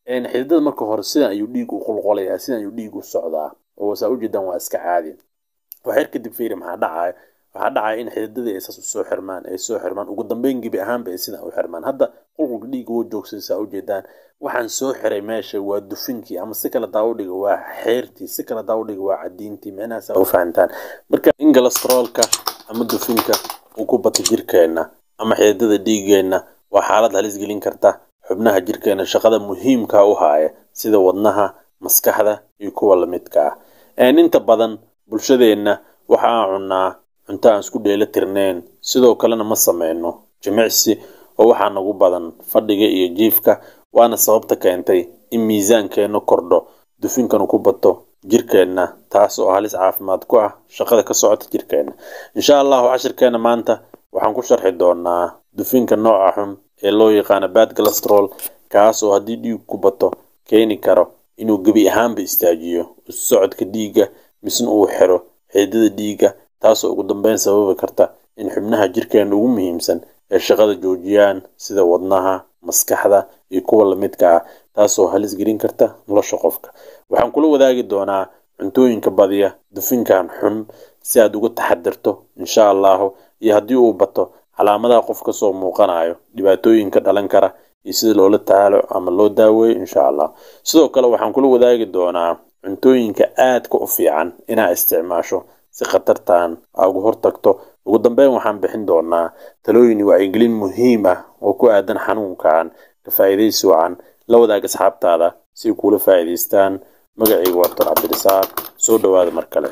xididada marka hore sidan ayuu dhiig u qulqolayaa sidan ayuu dhiig u socdaa oo saa ujeedaan waa iska caadi waxyar kadib fiiri maxaa dhacaya waxaa dhacaya in xididadii ay saas usoo xirmaan ay soo xirmaan ugu dambeyn gebi ahaanba ay sidan u xirmaan hadda qulqulka dhiigga wuu joogsaday saa ujeedaan waxaan soo xiray meesha waa dufinkii ama si kale daawudhiga waa xeertii si kale daawudhiga waa cadiintii micnahaas u fahantaan marka in galastaroolka ama dufinka uu ku bato jirkeenna ama xididada dhiigeenna waa xaalad halis gelin karta xubnaha jirkeena shaqada muhiimka u haaya sida wadnaha maskaxda iyo kuwa lamidka ah inta badan bulshadeenna waxa aan cunnaa cunto aan isku dheela tirneen sidoo kalena ma sameyno jimicsi oo waxaa nagu badan fadhiga iyo jiifka waana sababta keentay in miisaankeenna kordho dufinkanu ku bato jirkeenna taas oo halis caafimaad ku ah shaqada ka socota jirkeenna insha allahu cashirkeenna maanta waxaan ku sharxi doonaa dufinka nooca xun ee loo yaqaano bad galastrol kaas oo haddii dhiig ku bato keeni karo inuu gebi ahaanba istaajiyo socodka dhiigga misna uu xiro xididada dhiigga taasoo ugu dambeyn sababi karta in xubnaha jirkeena ugu muhiimsan ee shaqada joojiyaan sida wadnaha maskaxda iyo kuwa lamidka ah taasoo halis gelin karta nolosha qofka waxaan kula wadaagi doonaa cuntooyinka badiya dufinkan xun si aad uga taxadirto insha allahu iyo haddii uu bato calaamadaha qof kasoo muuqanayo dhibaatooyinka dhalan kara iyo sida loola tacaalo ama loo daaweeyo insha allah sidoo kale waxaan kula wadaagi doonaa cuntooyinka aadka u fiican inaa isticmaasho si khatartan aa uga hortagto ugu dambeyn waxaan bixin doonaa talooyin wacyigelin muhiim ah oo ku aadan xanuunkan ka faa'iidaysi wacan la wadaag asxaabtaada si ay kuula faa'iidaystaan magacayga waa doctor cabdirasaaq soo dhowaada mar kale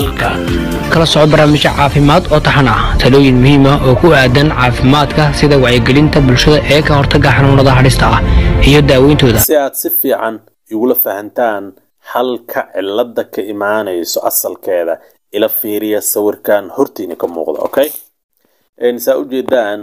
kala soco barnaamijyo caafimaad oo taxan ah talooyin muhiim ah oo ku aadan caafimaadka sida wacyigelinta bulshada ee ka hortagga xanuunada hadhista ah iyo daaweyntooda si aad si fiican igula fahantaan halka cilada ka imaanayso asalkeeda ila fiiriya sawirkan hortiina ka muuqda okay saa ujeedaan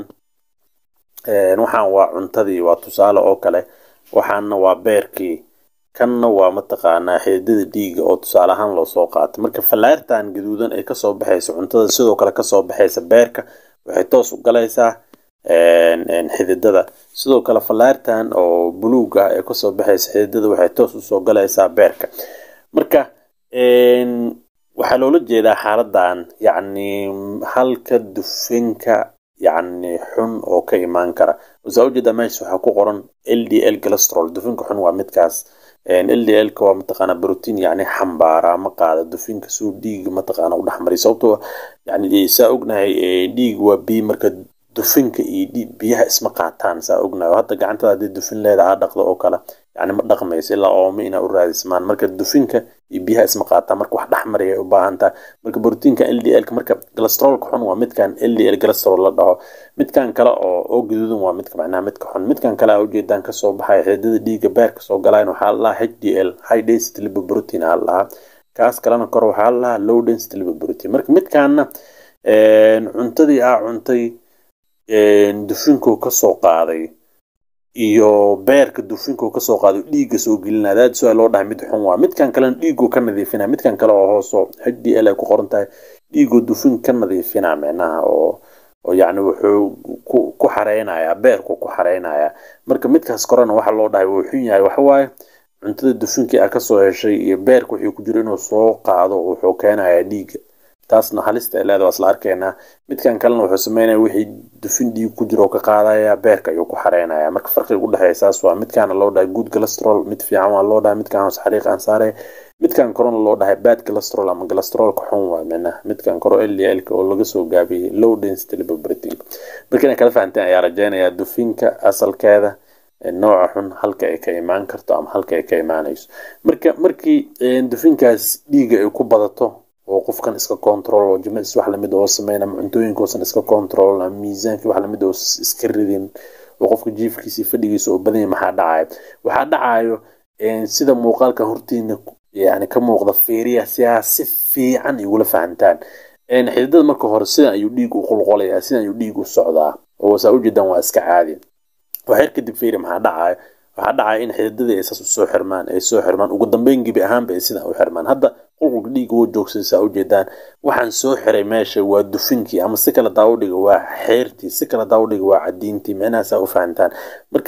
waxaan waa cuntadii waa tusaale oo kale waxaana waa beerkii kanna waa mataqaanaa xididada dhiiga oo tusaale ahaan loo soo qaatay marka fallaartan gaduudan ay kasoo baxaysa cuntada sidoo kale kasoo baxaysa beerka waxay toos u galaysaa xididada sidoo kale fallaartan oo buluug ah ee kasoo baxaysa xididada waxay toos usoo galaysaa beerka marka waxaa loola jeedaa xaaladan yacni halka dufinka yacni xun oo ka imaan kara wasaa ujeedaa meesha waxaa ku qoran l d l galastrol dufinka xun waa midkaas l d l ka waa mataqaana brotiin yacni xambaara ma qaada dufinka suu dhiiga mataqaana u dhexmariy sababtoo yani saa ognahay dhiig waa biyo marka dufinka iyo biyaha isma qaataan saa ognahay hadda gacantada haddii dufin leeda aa dhaqdo oo kale yani ma dhaqmayso ilaa ooma inaa u raadismaan marka dufinka iyo biyaha isma qaataan marka wax dhexmaraya ay u baahan tahay marka brotiinka l d l ka marka galastrolka xun waa midkan l d l galastrol la dhaho midkan kale oo oo gaduudan waa midka macnaha midka xun midkan kale aa ujeedaan kasoo baxaya xididada dhiiga beerka soo galayn waxaa la dhahaa h d l high density lipoprotein aa la dhahaa kaas kalena kor waxaa la dhahaa low density lipoprotein marka midkaana cuntadii aa cuntay dufinkuu kasoo qaaday iyo beerka dufinkuu kasoo qaaday dhiigga soo gelinaya daad su loo dhahay mid xun waa midkan kalena dhiiguu ka nadiifinaya midkan kale oo hooso h d l ay ku qoran tahay dhiiguu dufin ka nadiifinaa micnaha oo oo yacni wuxuu ku ku xareynayaa beerku ku xareynayaa marka midkaas korena waxa loo dhahay wuu xun yahay waxawaaye cuntada dufinkii a kasoo heshay iyo beerka wixii ku jiro inuu soo qaado wuxuu keenayaa dhiigga taasna halista ay leeda waa isla arkaynaa midkan kalena wuxuu sameynaya wixii dufin dhiig ku jiro oo ka qaadaya beerka ayuu ku xareynaya marka farqiga u dhexeeya saas waa midkaana loo dhahay good galastrol mid fiican waa loo dhahay midkan hoos xariiq aan saaraya midkan korona loo dhahay bad galastrol ama galastrolka xun waa micnaha midkan koro l l oo laga soo gaabiyey low density lipoprotein marka inay kala fahanteen ayaa rajeynayaa dufinka asalkeeda nooca xun halka ay ka imaan karto ama halka ay ka imaanayso marka markii dufinkaas dhiiga ay ku badato oo qofkan iska control oo jimicsi wax lamid oo sameyn ama cuntooyinkoosan iska control ama miisaankii wax lamid oo iska ridin oo qofka jiifkiisa iyo fadhigiisa oo badanya maxaa dhacayo waxaa dhacayo sida muuqaalka hortiina yani ka muuqda fiiriya si aa si fiican igula fahantaan xididada marka hore sidan ayuu dhiig u qulqolayaa sidan ayuu dhiig u socdaa oo saa ujeedaan waa iska caadi waxyar kadib fiiri maxaa dhacayo waxaa dhacaya in xididadii ay saas usoo xirmaan ay soo xirmaan ugu dambeyn gebi ahaanba ay sidan u xirmaan hadda qulqulka dhiigga wuu joogsaday saa ujeedaan waxaan soo xiray meesha waa dufinkii ama si kale daawudhiga waa xeertii si kale daawudhiga waa cadiintii micnahaasaa u fahantaan marka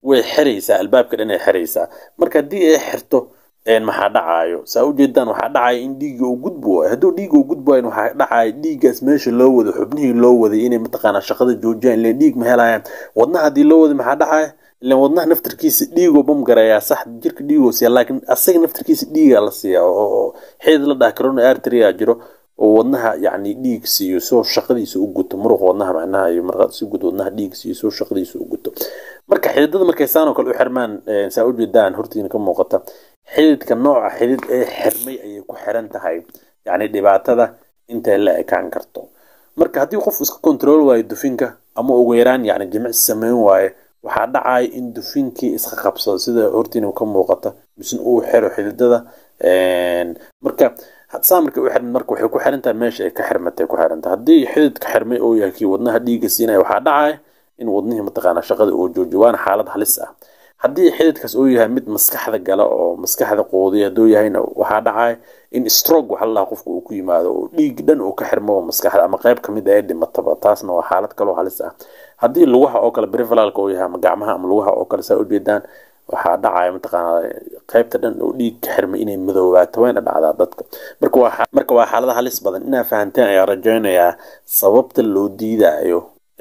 way xiraysaa albaabka dhan ay xiraysaa marka haddii ay xirto maxaa dhacaayo saa ujeedaan waxaa dhacaya in dhiigga uu gudbi waayo hadduu dhiigga uu gudbi waayo waxaa dhacaya dhiiggaas meesha loo wado xubnihii loo waday inay mataqaanaa shaqada joojiyaan ileen dhiig ma helayaan wadnaha haddii loo waday maxaa dhacaya ileen wadnaha naftarkiisa dhiigoo bam garayaa sax jirka dhiigoo siiya laakiin asaga naftarkiisa dhiigaa la siiyaa oo xeed la dhaha corona arteria jiro oo wadnaha yacni dhiig siiyo soo shaqadiisa u guto muruqa wadnaha macnaha iyo marqaad si gud wadnaha dhiig siiyo soo shaqadiisa u guto marka xididada markay saan oo kale u xirmaan saa u jeedaan hortiina ka muuqata xididka nooca xidid ee xirmay ayay ku xiran tahay yacni dhibaatada intay la ekaan karto marka haddii qof iska kontrool waayo dufinka ama ugu yaraan yacni jimicsi sameyn waaye waxaa dhacaya in dufinkii iska qabsado sida hortiina ka muuqata misna uu xiro xididada marka saa markay u xirmid marka waxay ku xiran tahay meesha ay ka xirmatay ku xiran tahay haddii xididka xirmay oo yahay kii wadnaha dhiigga siinaya waxaa dhacaya in wadnihii mataqaanaa shaqada uu joojiyo waana xaalad halis ah haddii xididkaas uu yahay mid maskaxda gala oo maskaxda quudiya hadduu yahayna waxaa dhacaya in stroke waxa la dhaha qofka uu ku yimaado oo dhiig dhan uu ka xirmo oo maskaxda ama qayb kamid ah ee dhimataba taasna waa xaalad kaloo halis ah haddii lugaha oo kale periferalka uu yahay ama gacmaha ama lugaha oo kale saa ujeedaan waxaa dhacaya mataqaanaa qaybta dhan oo dhiig ka xirmay inay madoobaato wayna dhacdaa dadka marka waa marka waa xaalada halis badan inaa fahanteen ayaa rajaynayaa sababta loo diidayo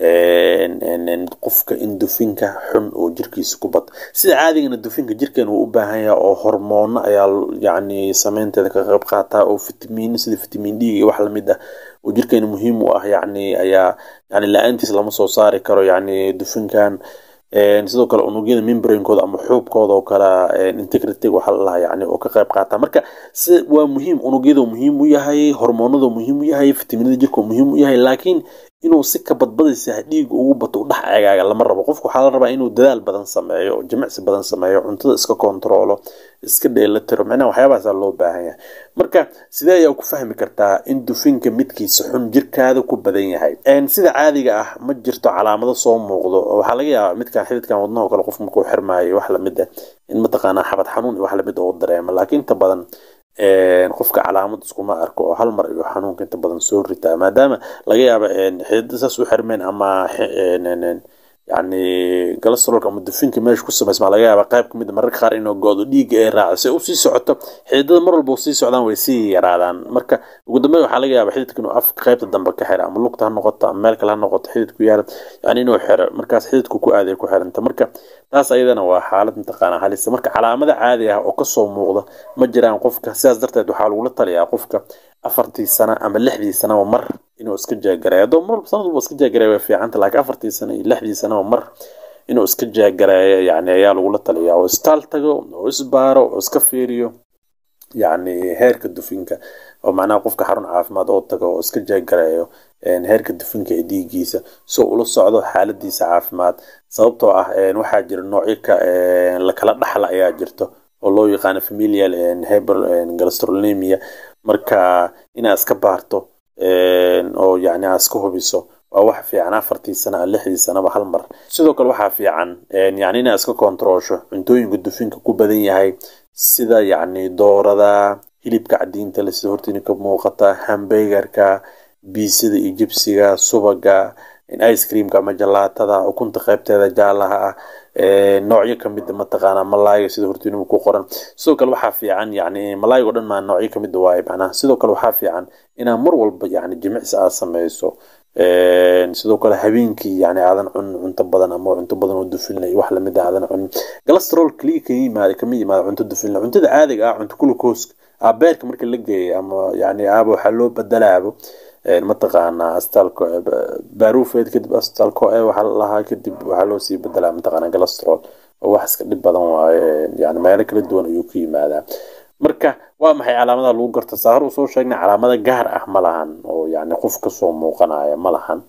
qofka in dufinka xun oo jirkiisa ku bato sida caadigana dufinka jirkeena wuu u baahan yahay oo hormoono ayaa yacni sameynteeda ka qayb qaataa oo fitamiino sida fitamiin d iyo wax lamid ah oo jirkeena muhiim u ah yacni ayaa yacni la-aantiis lama soo saari karo yacni dufinkan sidoo kale unugyada membrainkooda ama xuubkooda oo kale integrity waxaa la dhahaa yani oo ka qayb qaata marka si waa muhiim unugyada muhiim u yahay hormoonada muhiim u yahay fitaminada jirka muhiim u yahay laakiin inuu si ka badbadaysa dhiiga ugu bato u dhex eegaaga lama rabo qofku waxaa la rabaa inuu dadaal badan sameeyo jimicsi badan sameeyo cuntada iska kontroolo iska dheelitiro macnaha waxyaabahaasaa loo baahan yahay marka sidee ayaa ku fahmi kartaa in dufinka midkiisa xun jirkaada ku badan yahay sida caadiga ah ma jirto calaamado soo muuqdo waxaa laga yaabaa midkan xididkan wadnaho kale qof markuu xirmaayo wax lamid ah in mataqaanaa xabad xanuun iyo wax lamid oo dareemo laakiin inta badan qofka calaamad iskuma arko oo hal mar iyo xanuunka inta badan soo ritaa maadaama laga yaaba xididada saas u xirmeen ama yani galastrolka ama dufinka meesha ku samaysmaa laga yaaba qayb kamid mararka qaar inuu go-do dhiigga ay raaco si usii socoto xididada mar walba sii socdaan way sii yaraadaan marka ugu dambeyn waxaa laga yaaba xididka inuu afka qaybta dambe ka xira ama lugta ha noqoto ama meel kale ha noqoto xididku yaala yani inuu xiro markaas xididku ku aaday ku xiranta marka taas ayadana waa xaalad mataqaanaa halisa marka calaamada caadi ah oo kasoo muuqda ma jiraan qofka sidaas darteed waxaa lagula taliyaa qofka afartii sano ama lixdii sanaba mar inuu iska jaagareeyo haddoo mar sanad walba iska jaagareeyo way fiicanta laakiin afartii sano iyo lixdii sanaba mar inuu iska jaagareeyo yani ayaa lagula taliyaa oo istaal tago oo isbaaro oo iska fiiriyo yacni heerka dufinka oo macnaha qofka xarun caafimaad oo tago oo iska jaagareeyo heerka dufinka ee dhiiggiisa soo ula socdo xaaladiisa caafimaad sababtoo ah waxaa jira noocyo ka lakala dhaxla ayaa jirto oo loo yaqaano familial hyper gastrolemia marka inaad iska baarto oo yani aad iska hubiso waa wax fiican afartii sana lixdii sanaba hal mar sidoo kale waxaa fiican yani inaad iska kontaroosho cuntooyinka dufinka ku badan yahay sida yacni doorada hilibka cadiinta le sida hortiina ka muuqata hambegarka biisada iyo jibsiga subaga ice creamka ama jalaatada ukunta qaybteeda jaalaha ah noocyo kamida mataqaanaa malaayga sida hortiinuma ku qoran sidoo kale waxaa fiican yani malaayga o dhan maa noocyo kamida waaye macnaha sidoo kale waxaa fiican inaad mar walba yani jimicsi aad sameyso sidoo kale habeenkii yani aadan cunin cunto badan ama cunto badan oo dufilna iyo wax lamid ah aadan cunin galastrol kaliya ka yimaada kama yimaada cunto dufilna cuntada caadiga ah cunto glucose beerka marka la geeyo ama yani aaba waxaa loo badalaabo mataqaanaa astaalko baruufeed kadib astaalko e waxaa la lahaa kadib waxaa loo sii bedelaa mataqaanaa galastrol oo wax iska dhib badan waaye yani meelo kala duwan ayuu ka yimaadaa marka waa maxay calaamadaha lagu garta saa hor usoo sheegnay calaamada gaar ah ma lahan oo yani qof kasoo muuqanaya ma lahan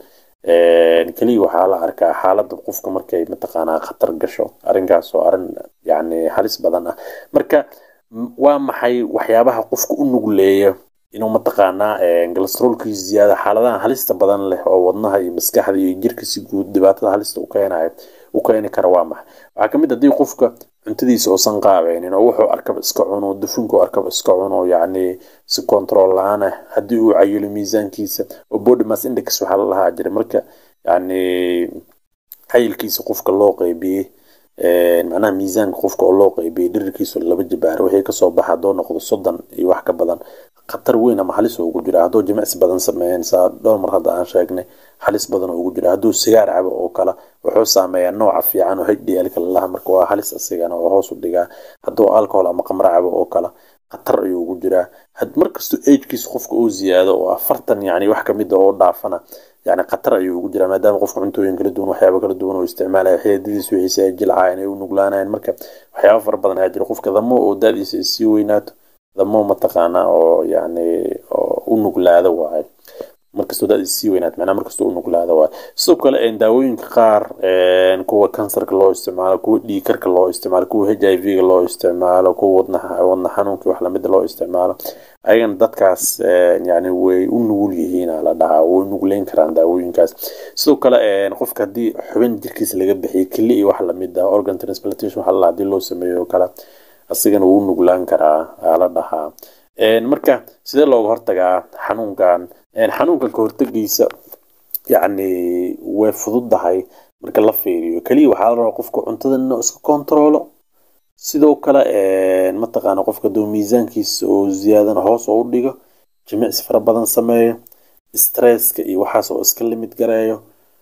keliya waxaa la arkaa xaaladda qofka markay mataqaanaa khatar gasho arrinkaas oo arrin yani halis badan ah marka waa maxay waxyaabaha qofka u nugleeya inuu mataqaanaa galastrolkii ziyaada xaaladaha halista badan leh oo wadnaha iyo maskaxda iyo jirka si guud dhibaatada halista u keenayo u keeni kara waa maxay waxaa kamid haddii qofka cuntadiisa uusan qaabeynin oo wuxuu arkaba iska cuno dufunku arkaba iska cuno yacni si control la-aan ah haddii uu cayilo miisaankiisa oo body mass index waxaa la lahaa jira marka yacni cayilkiisa qofka loo qeybiyey macnaha miisaanka qofka oo loo qeybiyo dhirirkiisa laba jibaaro wixii kasoo baxa haddoo noqdo soddon iyo wax ka badan khatar weyn ama halis ugu jira hadduu jimicsi badan sameeyeen saa dhowr mar hadda aan sheegnay halis badan ugu jira hadduu sigaar cabo oo kale wuxuu saameeyaa nooca fiican oo hdl lalaha marka waa halis asigana oo hoos u dhigaa hadduu alcohol ama qamro cabo oo kale khatar ayuu ugu jiraa markastoo agekiisa qofka uu ziyaado oo afartan yani wax kamid a oo dhaafana yani khatar ayuu ugu jiraa maadaama qofka cuntooyin kala duwan waxyaaba kala duwan oo isticmaalaya xididadiis wixiisa ay jilcaayeen ay u nuglaanayeen marka waxyaaba fara badan ayaa jira qofka damo oo daadiisa ay sii weynaato damo mataqaana oo yani u nuglaado waaye markastoo daadiisa sii weynaat macnaha markastoo u nuglaado waaye sidoo kale daawooyinka qaar kuwa kansarka loo isticmaalo kuwa dhiikarka loo isticmaalo kuwa h i v ga loo isticmaalo kuwa wadna wadna xanuunka wax lamida loo isticmaalo ayagana dadkaas yani way u nugul yihiin la dhahaa way nugleyn karaan daawooyinkaas sidoo kale qofka haddii xubin jirkiisa laga bixiyo keli iyo wax lamid ah organ transplantation waxa la hadii loo sameeyo oo kale asigana wuu nuglaan karaa la dhahaa marka sidee looga hortagaa xanuunkan xanuunkan ka hortagiisa yacni way fududahay marka la fiiriyo keliya waxaa la rabaa qofka cuntada inuu iska kontaroolo sidoo kale mataqaana qofka duu miisaankiisa oo ziyaadana hoos oo u dhigo jimicsi fara badan sameeyo stresska iyo waxaas oo iska limid gareeyo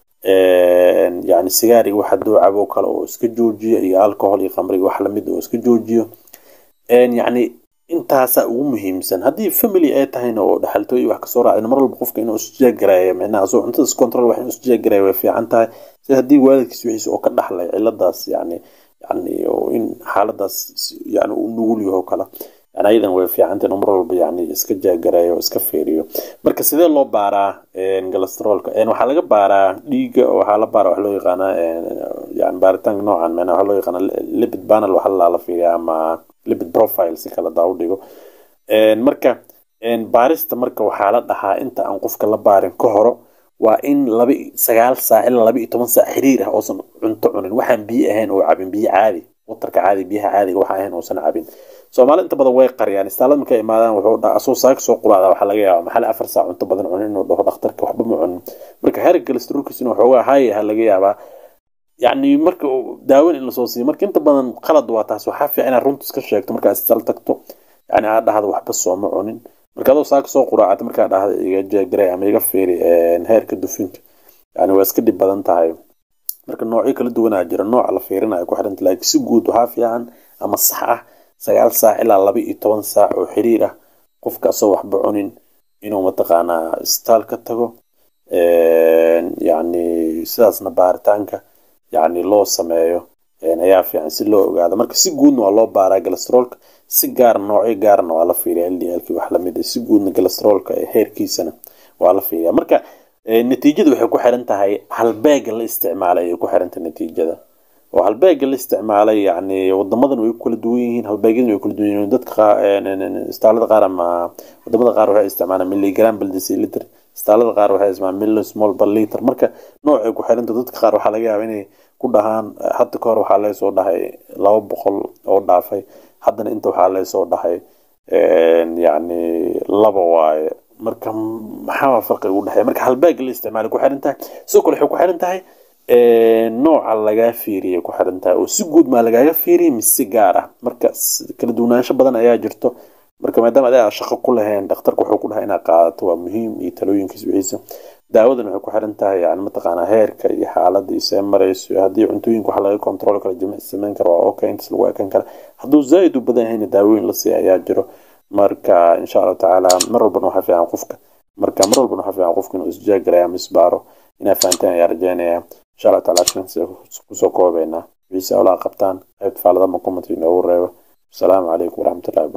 yani sigaar iyo waxa duu cabo kale oo iska joojiyo iyo alcohol iyo khamriga wax lamid oo iska joojiyo yacni intaasaa ugu muhiimsan haddii family ay tahayna oo dhaxaltooy wax kasoo raacdina mar walba qofka inuu isjeegareeyo micnaha soo cuntada iscontrol wax inuu isjeegareeyo way fiican tahay sida haddii waalidkiis wixiisa oo ka dhaxlay ciladaas yani yani in xaaladaas yani uu nugul yaho kale yani ayadan way fiicanta inuu mar walba yani iska jeegareeyo iska fiiriyo marka sidee loo baaraa galastrolka waxaa laga baaraa dhiiga waxaa la baara waxa loo yaqaanaa yani baaritaanka noocan micnaha waxaa loo yaqaana lipid panel waxa la fiiriya ama lipid profile si kala daa u dhigo marka baarista marka waxaa la dhahaa inta aan qofka la baarin ka horo waa in laba sagaal saac ilaa laba iyo toban saac xiriir ah oosan cunto cunin waxaan biyo ahayn oo cabin biyo caadi watarka caadi biyaha caadiga waxa ahayn oosan cabin soomaali inta badan way qariyaan istaalada markay imaadaan wuxuu dhaa asoo saaka soo qulaada waxaa laga yaabaa maxal afar saac cunto badan cunin inuu dhaho dhakhtarka waxba ma cunin marka heerka galestrolkiisina waxoogaa haayaha laga yaabaa yacni marka daawan in lasoo siiyo marka inta badan qalad waa taas waxaa fiican inaad runta iska sheegto markaa istaal tagto yani aad dhahda waxba sooma cunin marka adoo saaka soo quraacata markaa dhahda iga jeegaray ama iga fiiri heerka dufinka yani waa iska dhib badan tahay marka noocyo kala duwanaa jira nooca la fiirinayo ku xiranta laakiin si guud waxaa fiican ama sax ah sagaal saac ilaa laba iyo toban saac oo xiriir ah qofka asoo waxba cunin inuu mataqaanaa istaal ka tago yani sidaasna baaritaanka yani loo sameeyo ayaa fiican si loo ogaado marka si guudna waa loo baaraa galestrolka si gaar noocyo gaarna waa la fiiriya ldlk wax lamid a si guudna galestrolka heerkiisana waa la fiiriya marka natiijada waxay ku xiran tahay halbeega la isticmaalay ayay ku xirantahay natiijada oo halbeega la isticmaalay yani wadamadan way ku kala duwan yihiin halbeegyadan way kala duwan yihiin dadka istaalada qaar ama wadamada qaar waxay isticmaalaan milligram per deciliter istaalada qaar waxay isticmaalaan millismol per liter marka noocay ku xiranta dadka qaar waxaa laga yaabaa inay ku dhahaan hadda ka hor waxaa leesoo dhahay laba boqol oo dhaafay haddana inta waxaa leesoo dhahay yani laba waaye marka maxaa farqiga u dhexeeya marka halbeega la isticmaalay ku xiran tahay sidoo kale waxay ku xiran tahay nooca lagaa fiiriyay ku xiran tahay oo si guud maa lagaaga fiiriyay mise gaar ah marka kala duwanaansho badan ayaa jirto marka maadaama adaa shaqo ku lahayn dhakhtarka wuxuu ku dhahay inaad qaadato waa muhiim iyo talooyinkiisa wixiisa daawadan waxay ku xiran tahay yani mataqaanaa heerka iyo xaaladda isee marayso haddii cuntooyinka waxa laga kontrol kara jimicsi sameyn kara waa okay intaas lagu ekan kara hadduu zaaid u badan yahayna daawooyin la siiya ayaa jiro marka insha allahu tacaala mar walbana waxaa fiican qofka marka mar walbana waxaa fiican qofka inuu isjaagaraya ama isbaaro inaa fahanteen ayaa rajeynaya insha allah taala shansi kusoo koobeynaa wiisa olaa qabtaan qaybta faalada makumati inoogu reebo asalaamu calaykum waraxmatullahi